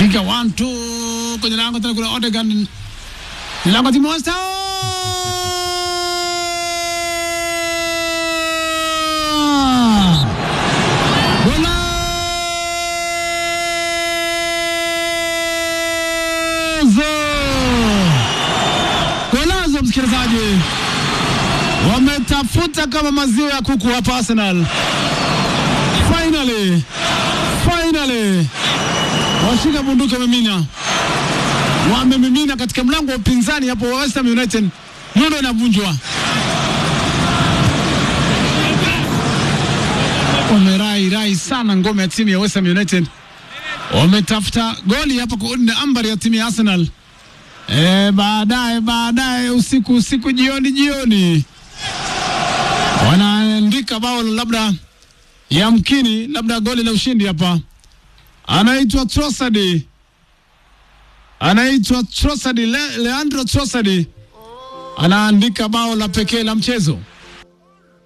piga 1 2 kwenye lango tena kule Odegaard ni lango timu West Ham Golazo! Golazo, msikilizaji, wametafuta kama maziwa ya kuku hapa Arsenal. Finally, finally washika bunduki wamemina, wamemimina katika mlango wa upinzani hapo wa West Ham United. Nyundo inavunjwa, wamerai rai sana ngome ya timu ya West Ham United, wametafuta goli hapa kuunda ambari ya timu ya Arsenal. E, baadaye baadaye usiku usiku jioni jioni wanaandika bao labda yamkini labda goli la ushindi hapa. Anaitwa Trossard, anaitwa Trossard, Le, Leandro Trossard anaandika bao la pekee la mchezo.